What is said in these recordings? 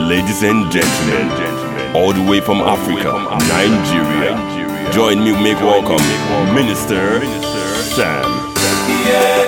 Ladies and gentlemen, all the way from Africa, Nigeria, join me make welcome Minister Sam.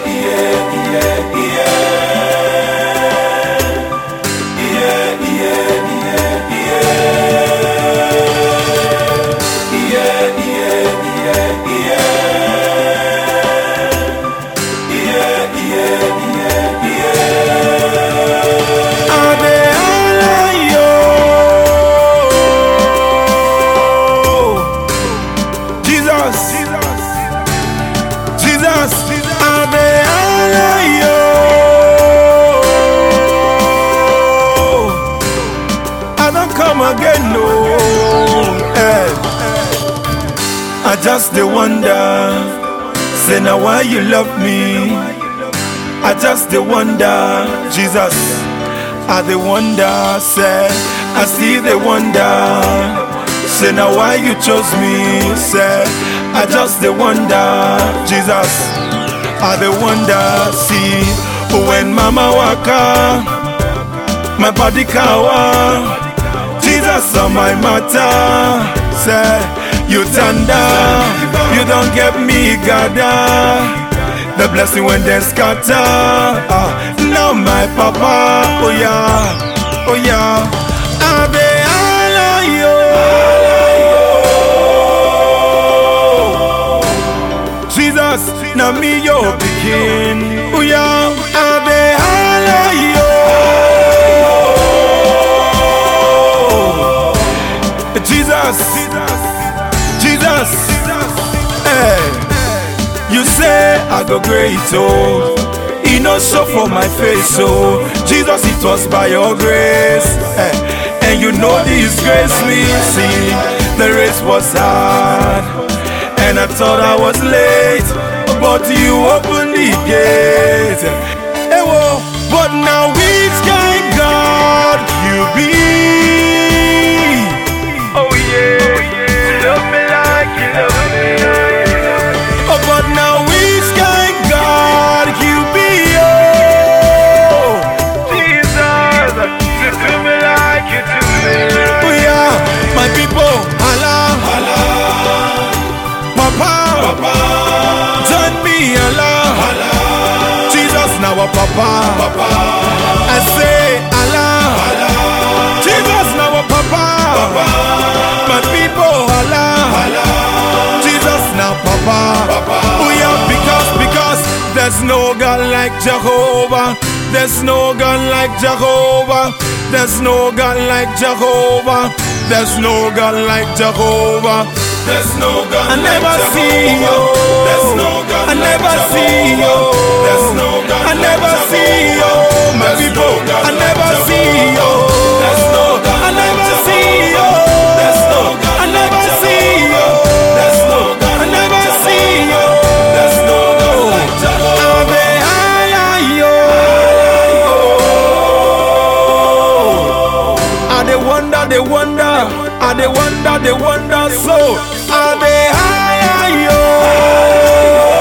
Jesus, Jesus, Ave Alayo. I don't come again, no. Eh. I just the wonder, say now why you love me. I just the wonder, Jesus. I the wonder, say I see the wonder. Say now why you chose me, say I just the wonder, Jesus. I the wonder, see when mama waka, my body kawa. Jesus on my matter, say you tender, you don't get me gada. The blessing when they scatter. Ah, now my papa, oh yeah, oh yeah. Ave alayo. Jesus, now me your begin. Oh yeah, Ave alayo. Jesus, Jesus, hey. You say I go great, oh. It no show for my face, oh. Jesus, it was by your grace. eh. And you know this grace me. See, the race was hard. And I thought I was late. But you opened the gate. Hey, whoa. But now which kind God you be? Oh yeah, you love me like you love me. Oh, but now which kind God you be? Oh, Jesus, you do me like you do me. Oh yeah, my people, Allah, Allah, Papa, Papa, join me, Allah, Allah, Jesus, now our Papa, Papa. I say Allah, Allah, Jesus, now our Papa, Papa. My people, Allah, Allah, Jesus, now Papa, Papa. Oh yeah, because because there's no God like Jehovah. There's no God like Jehovah. There's no God like Jehovah. There's no God like Jehovah. There's no God I never see you. There's no God I never see you. There's no God I never see you. My people, I never see you. There's no God I never see you. There's no God I never see you. There's no God I never see you. There's no God like Jehovah. Ave Alayo. I they wonder, they wonder, I they wonder, they wonder so. I they higher yo.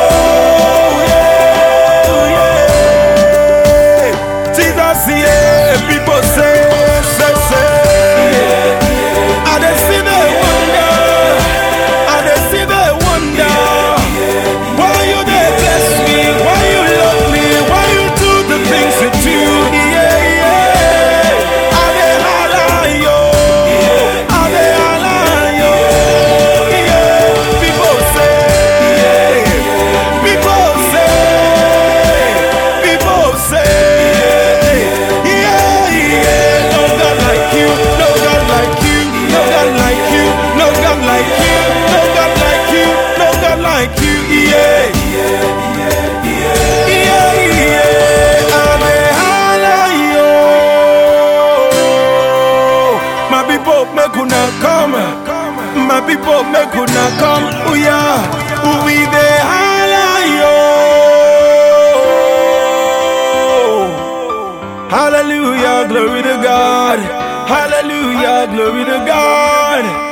Jesus, yeah, people say, say, say. I they see the wonder, I they see the wonder. Why you they bless me? Why you love me? Why you do the things you do? Yeah, yeah. I they holler yo, I they holler yo. Yeah, people say, people say, people say, yeah, yeah. No God like you, no God like you, no God like you, no God like you, no God like you, no God like you, yeah. Yeah, yeah, I'm a holler, yo. My people make una come, my people make una come, oh yeah, we the holler, yo. Hallelujah, glory to God. Hallelujah, glory to God.